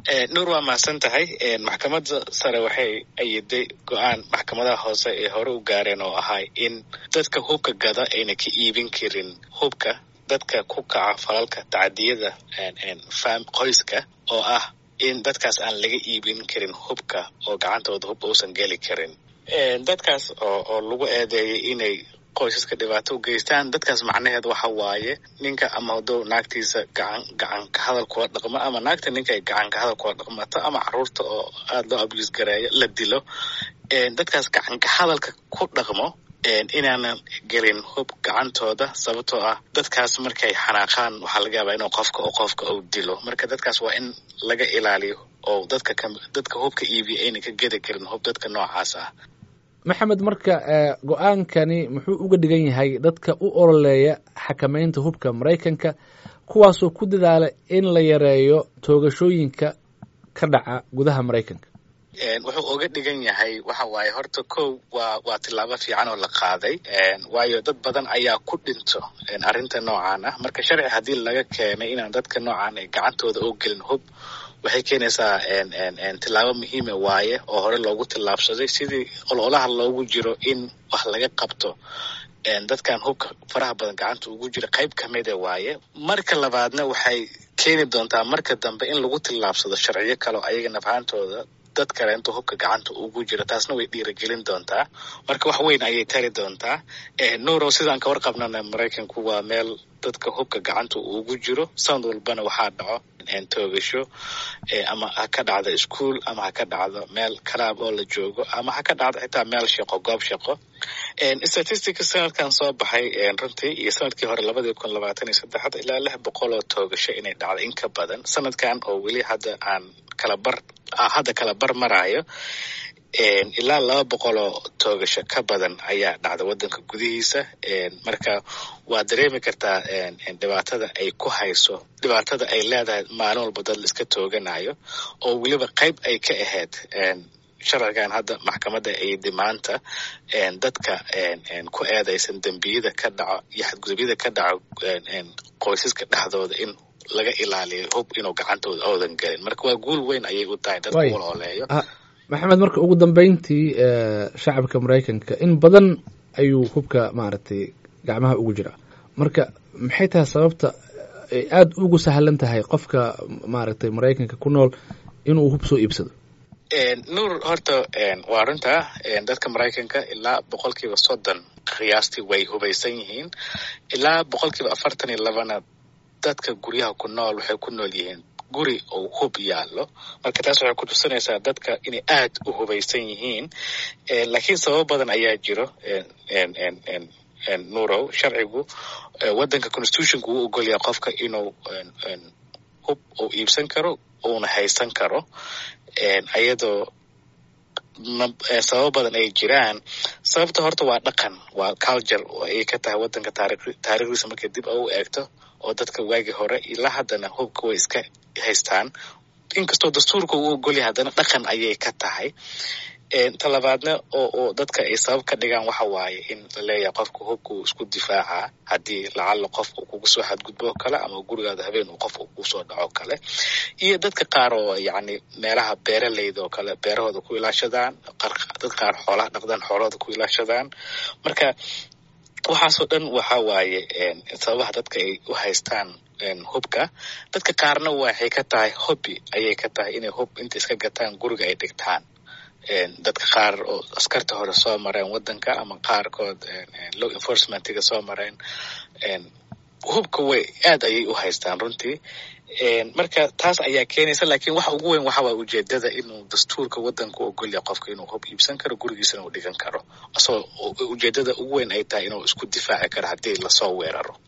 nuur waa mahadsan tahay maxkamadda sare waxay ayiday go-aan maxkamadaha hoose ee hore u gaareen oo ahay in dadka hubka gada ayna ka iibin karin hubka dadka ku kaca falalka tacadiyada qoyska oo ah in dadkaas aan laga iibin karin hubka oo gacantooda hub uusan geli karin dadkaas oo oo lagu eedeeyay inay qoysaska dhibaato u geystaan dadkaas macnaheed waxa waaye ninka ama hadduu naagtiisa gacan gacan ka hadal kula dhaqmo ama naagta ninka ay gacan ka hadal kula dhaqmato ama caruurta oo aada loo abuse gareeyo la dilo dadkaas gacan ka hadalka ku dhaqmo inaanan gelin hub gacantooda sababtoo ah dadkaas markay xanaaqaan waxaa laga yaabaa inuu qofka oo qofka uu dilo marka dadkaas waa in laga ilaaliyo oo dadka ka dadka hubka iibiya ayna ka gedi karin hub dadka noocaas ah maxamed marka go-aankani muxuu uga dhigan yahay dadka u ololeeya xakameynta hubka maraykanka kuwaasoo ku dadaala in la yareeyo toogashooyinka ka dhaca gudaha maraykanka wuxuu uga dhigan yahay waxa waaye horta kow waa waa tillaabo fiican oo la qaaday waayo dad badan ayaa ku dhinto arrinta noocaan ah marka sharci haddii laga keenay inaan dadka noocaan ay gacantooda oo gelin hub waxay keenaysaa tillaabo muhiima waaye oo hore loogu tillaabsaday sidii ololaha loogu jiro in wax laga qabto dadkan hubka faraha badan gacanta ugu jira qayb kamida waaye marka labaadna waxay keeni doontaa marka dambe in lagu tillaabsado sharciyo kaleo ayaga nafhaantooda dad kale intuu hubka gacanta ugu jiro taasna way dhiiragelin doontaa marka wax weyn ayay tari doontaa nuurow sidaan ka warqabnana maraykanku waa meel dadka hubka gacanta ugu jiro sanad walbana waxaa dhaco toogasho ama ha ka dhacdo ischool ama ha ka dhacdo meel kalaab oo la joogo ama ha ka dhacdo xitaa meel shaqo goob shaqo statistica sanadkan soo baxay runtii iyo sanadkii hore labadii kun labaatan iyo saddexda ilaa lix boqol oo toogasho inay dhacdo in ka badan sanadkan oo weli hadda aan kala bar hadda kala bar maraayo ilaa laba boqol oo toogasho ka badan ayaa dhacda waddanka gudihiisa marka waa dareemi kartaa dhibaatada ay ku hayso dhibaatada ay leedahay maalin walba dad la iska tooganayo oo weliba qayb ay ka ahayd sharcigan hadda maxkamadda aydi maanta dadka ku eedaysan dembiyada ka dhaco iyo xadgudubyada ka dhaco qoysaska dhexdooda in laga ilaaliyo hub inuu gacantooda oodan gelin marka waa guul weyn ayay u tahay dadka walooleeyo maxamed marka ugu dambeyntii shacabka maraykanka in badan ayuu hubka maaragtay gacmaha ugu jiraa marka maxay tahay sababta ay aada ugu sahlan tahay qofka maaragtay maraykanka ku nool inuu hub soo iibsado nuur horta waa runta dadka maraykanka ilaa boqolkiiba soddon qiyaastii way hubaysan yihiin ilaa boqolkiiba afartan iyo labana dadka guryaha ku nool waxay ku nool yihiin guri oo hub yaallo marka taas waxay ku tusinaysaa dadka inay aad u hubaysan yihiin laakiin sababo badan ayaa jiro nurow sharcigu waddanka constitutionka wuu ogolyaha qofka inuu hub uu iibsan karo uuna haysan karo ayadoo sababo badan ay jiraan sababta horta waa dhaqan waa culture ayay ka tahay waddanka taarikhdiisa markay dib u eegto oo dadka waagii hore ilaa haddana hubka way iska haystaan inkastoo dastuurka uu ogolyahay haddana dhaqan ayay ka tahay talabaadna oo oo dadka ay sabab ka dhigaan waxa waaye in la leeyahay qofka hubka uu isku difaacaa haddii lacalla qof uu kugu soo xadgudbo kale ama gurigaada habeen uu qof uu kusoo dhaco kale iyo dadka qaar oo yacni meelaha beeraleyda oo kale beerahooda ku ilaashadaan dad qaar xoolaha dhaqdaan xoolahooda ku ilaashadaan marka waxaasoo dhan waxa waaye sababaha dadka ay u haystaan hubka dadka qaarna waxay ka tahay hobby ayay ka tahay inay hub inta iska gataan guriga ay dhigtaan dadka qaar oo askarta hore soo mareen waddanka ama qaarkood law enforcementiga soo mareen hubka way aad ayay u haystaan runtii marka taas ayaa keenaysa laakiin waxa ugu weyn waxa waa ujeedada inuu dastuurka waddanka u ogolya qofka inuu hub iibsan karo gurigiisana uu dhigan karo asagoo ujeedada ugu weyn ay tahay inuu isku difaaci karo haddii lasoo weeraro